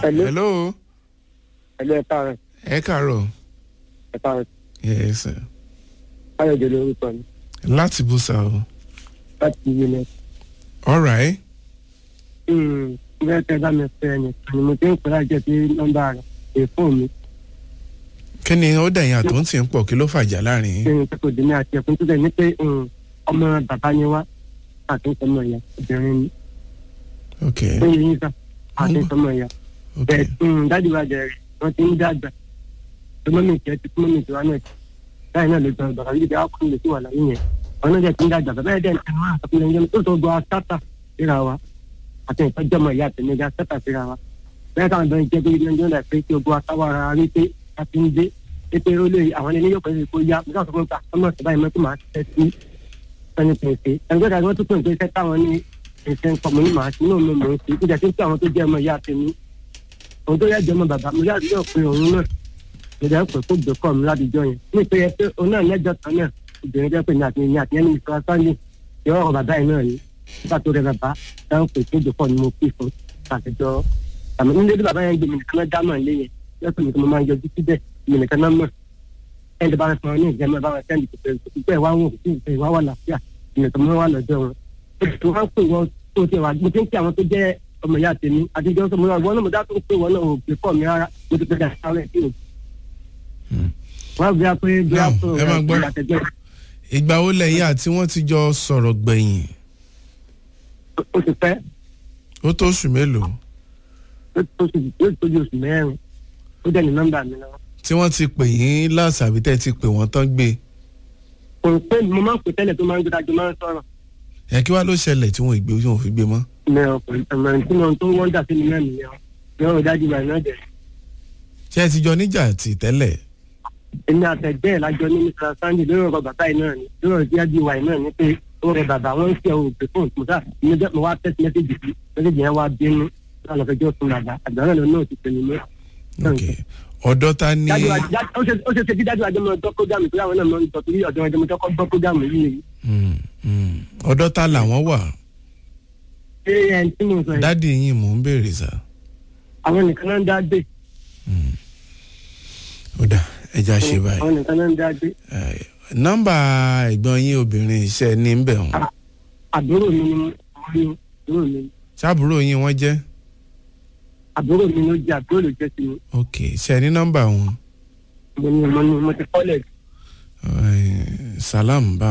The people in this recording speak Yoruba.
Hello. hello ẹ̀lú ẹ̀ka rẹ̀ ẹ káàárọ̀ ẹ̀ka rẹ̀ yes sir. káyọ̀dé lórúkọ mi láti bùsà o láti yé mi. alright bẹ́ẹ̀ tẹ́ bá mi fẹ́ ẹni ni mo ti ń pè láti jẹ́ sí nọ́mbà rẹ̀ èyí fún mi kí ni ó dẹ̀yìn àtò ń tì ń pọ̀ kí ló fàjà láàrin ṣé yín n kò dín ní àti ẹkùn tó tẹ̀ ní pé um, ọmọ bàbá ni wá àti ọmọ ìyá obìnrin ni ok ó yẹ yín sá àti ọmọ ìyá ok bẹ́ẹ̀ dájú wa jẹ rẹ̀ wọ́n ti ń dàgbà tó mọ́mí ìkẹ́ ti mọ́mí ìtura náà báyìí náà ló gbọ́ bàbá yìí bí akọni lè sí wà láyé yẹn wọn náà jẹ́ ti ń dàgbà bàbá yẹn dẹ̀ ẹnu máa sọ fún mi tó tó gbọ́ sátà síra wa àti ìtọ́jú ọmọ ìyá àtẹ̀mí ga sátà síra wa bẹ́ẹ̀ káwọn bẹ́ẹ̀ jẹ́ pé nàìjíríà náà pé kí ogun atáwọ̀ ara rí pé a ti ń dé pé ó lè àwọn ẹni yóò pẹ́ kó yá nígbà tó fún ta ọmọ ìṣẹ̀bá yìí mọ́tò máa tẹ́ sí ẹni pèsè ẹgbẹ́ ìdájọ́ wọn tó pè ń pé sẹ́tà wọn ní ìṣẹ́ ń pọ̀ mọ́ ní màá sí inú mi mò ń sí ìjà tó ń pè àwọn tó jẹ́ ọmọ ìyá àtẹ̀mí òun tó yẹ jẹ́ ọmọ bàbá mo yá àdúgbò pé òun náà mo jẹ́ pé kó gbé kọ́ mi ládùúgbò yẹn ní ìpè yẹ pé òun náà lẹ́jọ́ kan náà obìnrin jẹ́ pé ní àti ní àti ẹni ìfura sáńdé yọ ọ̀rọ̀ bàbá yìí náà ni nígbà tó rẹ bàbá dáhùn pé kó gbé kọ́ ni mo pè fún àtijọ́ àmì nílé bí bàbá yẹn gbé mi nìkan náà dámọ̀ lé yẹn lọ́sọ̀ mi kí mo máa ń yọjú síbẹ̀ mi nìkan náà mọ̀ ẹni bá fún ọ ní ìjẹmọ bá wọn sẹ́ndì pé pípẹ́ wá wọn kò sí ìwà wà láfíà ìnìkan mọ́ wà lọ́jọ́ wọn. tó wá ń pè wọ́n tó ti wà mo ti ń pè àwọn tó jẹ́ ọmọ ìyá tèmi àtijọ́ sọ mo náà wọ́n náà mo dá tó ń pè wọ́n náà ò pè pọ̀ mi rárá mo ti pè dà sáré sí o. wọ́n á bí a pé bí a Now, tó ẹ máa gbọ́. àtẹ̀jọ́ ìgbà wo lẹ́yìn àti wọ́n ti jọ sọ̀rọ̀ gbẹ̀yìn ó ti pẹ́ ó tó oṣù mélòó ó tó oṣù ó tó di oṣù mẹ́rin ó dẹ̀ ní nọ́mbà mi náà. tí wọ́n ti pè yín láàṣà àbí tẹ́ ti pè wọ́n tán gbé kò pé mo máa ń pè tẹ́lẹ̀ tó máa ń gbé dájú máa ń sọ̀rọ̀ ẹ kí wá ló ṣẹlẹ̀ tí wọ́n ìgbé tí wọ́n fi gbé mọ́ ní ọkùnrin ọmọ tí mo tó wọ́n dà sí mi náà nìyẹn ní ọ̀rọ̀ dájú báyìí náà jẹ́ ṣé ẹ ti jọ níjà tì tẹ́lẹ̀ èmi àtẹ̀gbẹ́ ẹ̀ lájọ ní mr sandy lórí ọ̀rọ̀ bàbá yìí náà ni lórí ọ̀rọ̀ díẹ̀ díẹ̀ wà yìí náà ni pé ó rẹ bàbá wọn ń ṣe ohun òpè fún òtúmọ̀tà mo wá tẹ́sí mẹ́sẹ̀gì sí mẹ́sẹ̀gì yẹn wá bínú náà lọ fẹjọ́ fún bàbá àgbà náà lọ náà ti pè mí mọ́. ok ọ̀dọ́ ta ni dájú wa- já- ó ṣe ó ṣe ṣe bí dájú àjọ mọ ọjọ́ kódàmù tó láwọn náà mọ nítorí torí ọ̀dọ́ ọjọ́ mọ́tò gbọ́ kódàmù yìí ni. Hmm, hmm. ọ̀dọ́ ta làwọn wà ṣé ẹni tí mo sọ yìí dádì yín mò ń béèrè sá àwọn nìkan náà ń dá gbé ó dà ẹja ṣe báyìí àwọn nìkan náà ń dá gbé Eh, nọ́mbà ẹ̀gbọ́n yín obìnrin iṣẹ́ ní ń bẹ̀ wọ́n àbúrò mi ni mo ní àbúrò mi ṣáàbùrò yín wọ́n jẹ́ àbúrò mi ló jẹ àbúrò ló jẹ sí mi ok ṣe ní nọ́mbà wọn mo ní mo ní mo ti kọ́lẹ̀ Eh, salam bá